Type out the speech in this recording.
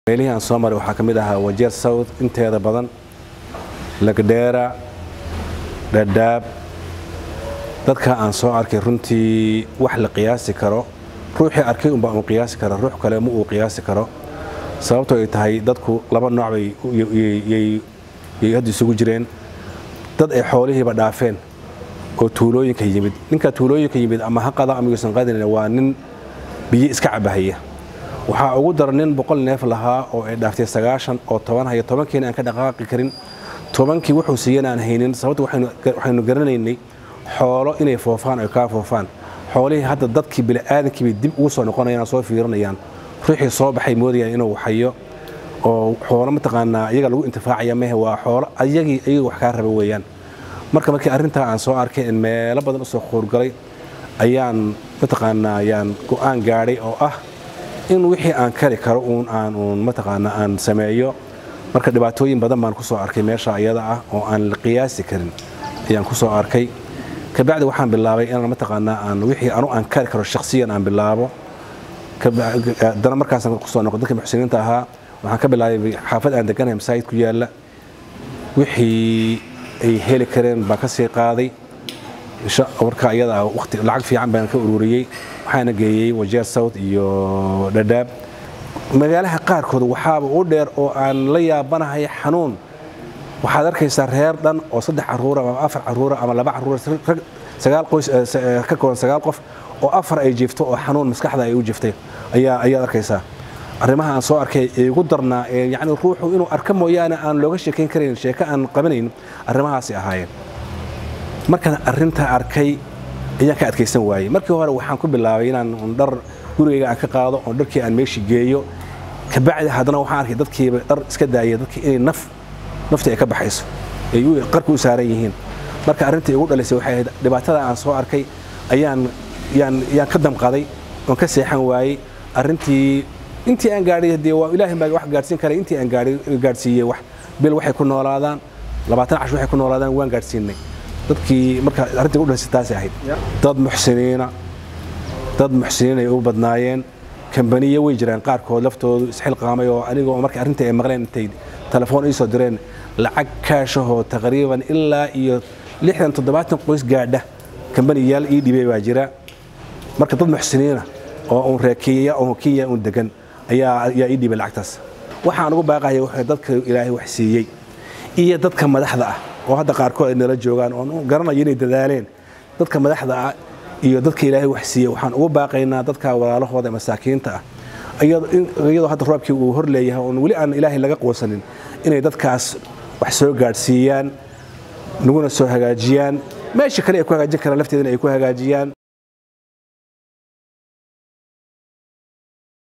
meelihii aan soo maray waxaa ka mid ahaa wajeer south inteeda badan lagdheera dhadhaab dadka aan soo arkay runtii wax la qiyaasi karo ruuxii arkay unbaa uu qiyaasi kara ruux kale ma uu qiyaasi karo sababtoo ay tahay dadku laba nooc bay yay hadda isugu jireen dad ay xoolihiiba dhaafeen oo tuulooyinka yimid ninka tuulooyinka yimid ama ha qada ama yuusan qadin waa nin biyo iska cabahaya waxaa ugu dara nin boqol neef lahaa oo ay dhaaftay sagaashan oo toban haya tobankiina aan ka dhaqaaqi karin tobankii wuxuu siiyan aan haynin sababta waxaynu garanaynay xoolo inay foofaan ay kaa foofaan xoolihii hadda dadkii bini'aadankii bay dib ugu soo noqonayaan soo fiirinayaan ruuxii soo baxay moodayaan inuu hayo oo xoolo mataqaanaa iyaga lagu intifaacaya mehe waa xoolo ayagii ayaga wax kaa raba weeyaan marka markii arrintaa aan soo arkay in meelo badan usoo quurgalay ayaan mataqaanaa ayaan go'aan gaadhay oo ah in wixii aan kari karo uun aan uun mataqaanaa aan sameeyo marka dhibaatooyin badan baan kusoo arkay meesha iyada ah oo aan la qiyaasi karin ayaan kusoo arkay kabacdi waxaan bilaabay inaan mataqaanaa aan wixii anu aan kari karo shakhsiyan aan bilaabo haddana markaasaan kusoo noqo dadka muxsiniinta ahaa waxaan ka bilaabay xaafad aan deganahay masaajid ku yaalla wixii ay heli kareen baan ka sii qaaday marka iyada ah waqti lacag fiican baan ka ururiyey waxaana geeyey wajeer south iyo dhadhaab magaalaha qaarkood waxaaba u dheer oo aan la yaabanahay xanuun waxaad arkaysaa reer dhan oo saddex caruura ama afar caruura ama laba caruura sagaal qoys ka kooban sagaal qof oo afar ay jiifto oo xanuun maskaxda ay u jiftay ayaa ayaad arkaysaa arrimaha aan soo arkay ee igu darnaa ee yacni ruuxu inuu arka mooyaane aan looga sheekayn karayn sheeko aan qabanayn arrimahaasi ahaayeen markaan arrintaa arkay ayaan ka adkaysan waayey markii hore waxaan ku bilaabay inaan dhar gurigayga aan ka qaado oo dharkii aan meeshii geeyo kabacdi haddana waxaan arkay dadkiiba dhar iska daaya dadkii inay naf naftii ay ka baxayso ay qarka u saaran yihiin marka arrintii igu dhalisay waxay ahayd dhibaatada aan soo arkay ayaan yaan yaan ka damqaday oon ka seexan waayey arrintii intii aan gaadhay dee waa ilaahay baa wax gaadhsiin karay intii aan gaadhay gaadhsiiyey wax bil waxay ku noolaadaan labaatan cash waxay ku noolaadaan waan gaadhsiinay dadkii marka arrintii u dhalisay taasay ahayd dad muxsiniina dad muxsiniin ay u badnaayeen kambaniye way jiraan qaarkood laftoodu isxilqaamay oo anigoo markay arrintii ay maqleen intay telefoon ii soo direen lacag kaashahoo taqriiban ilaa iyo lixdan toddobaatan qoys gaadha kambaniyaal ii dhibay baa jira marka dad muxsiniina oo uun reekiya oo kenya uun degan ayaa ayaa ii dhibay lacagtaas waxaan ugu baaqaya wuxuu dadka ilaahay wax siiyey iyo dadka madaxda ah oo hadda qaarkood ay nala joogaan oo garanayo inay dadaaleen dadka madaxda ah iyo dadka ilaahay wax siiyey waxaan ugu baaqaynaa dadka walaalahooda masaakiinta ah iyadoo hadda roobkii uu hor leeyahay oon weli aan ilaahay laga quusanin inay dadkaas wax soo gaadhsiiyaan naguna soo hagaajiyaan meesha kale ay ku hagaajin karaan lafteedana ay ku hagaajiyaan